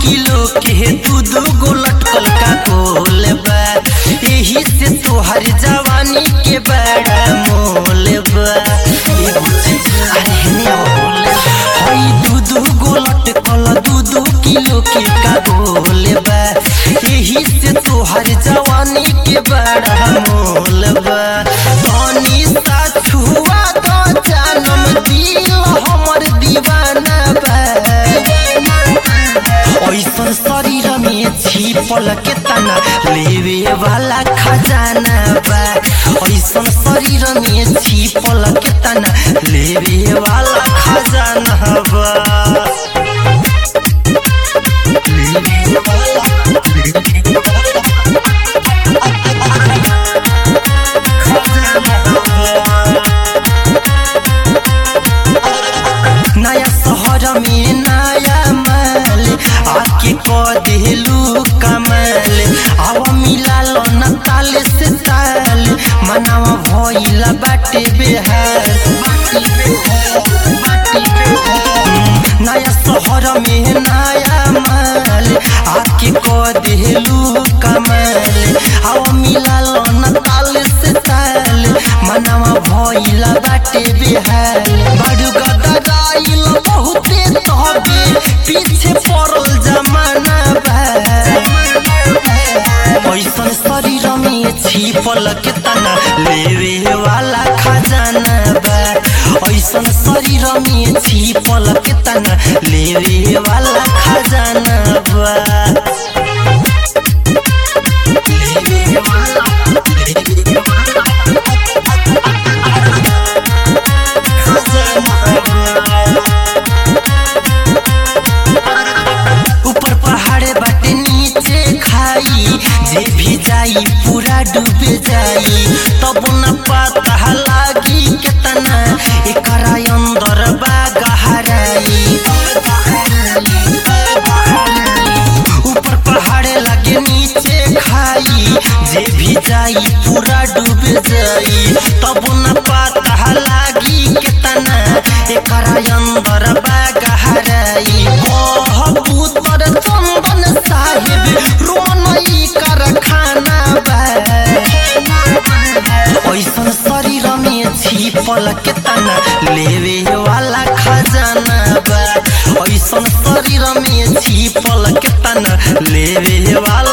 Kilo के दू दू गो लटकल का गोल बा एही से तोहर जवानी के बड़ा मोल बा ए बुच्ची, अरे हेने अब बोल हई दू दू गो लटकल दू दू किलो के का गोल बा एही से तोहर जवानी के बड़ा मोल बा तनी सा छुआ दो जानम दिल हमर दीवाना बा ऐसन शरीर में छिपल के तना लेवे वाला खजाना बा ऐसन शरीर में छिपल के तना लेवे वाला खजाना बा लेवे वाला लेवे नया शहर में नया माल आके क देलू कमाल आवा मिला लो न ताल से ताल मनावा भइला बाटे बेहाल बाटे बेहाल, बाटे बेहाल। नया शहर में नया माल आके क देलू कमाल आवा मिला लो न ताल से ताल मनावा भइला बाटे बेहाल बड़ू गदराइल बहुते तहबे पीछे पड़ल जमाना बा ऐसन शरीर में छिपल के तना लेवे वाला खजाना बा ऐसन शरीर में छिपल के तना लेवे वाला खजाना बा लेवे वाला लेवे वाला ऊपर पहाड़े बाटे नीचे खाई जे भी जाई पूरा डूबे जाई तब न पता लागी केतना एकरा अंदर बा गहराई ऊपर पहाड़े लगे नीचे खाई जे भी जाई पूरा डूबे जाई तब न पता लागी केतना एकरा अंदर बा गहराई कबूतर चंदन साहेब रोनई कारखाना बा ऐसन शरीर में छिपल के तना लेवे वाला खजाना बा ऐसन शरीर में छिपल के तना लेवे वाला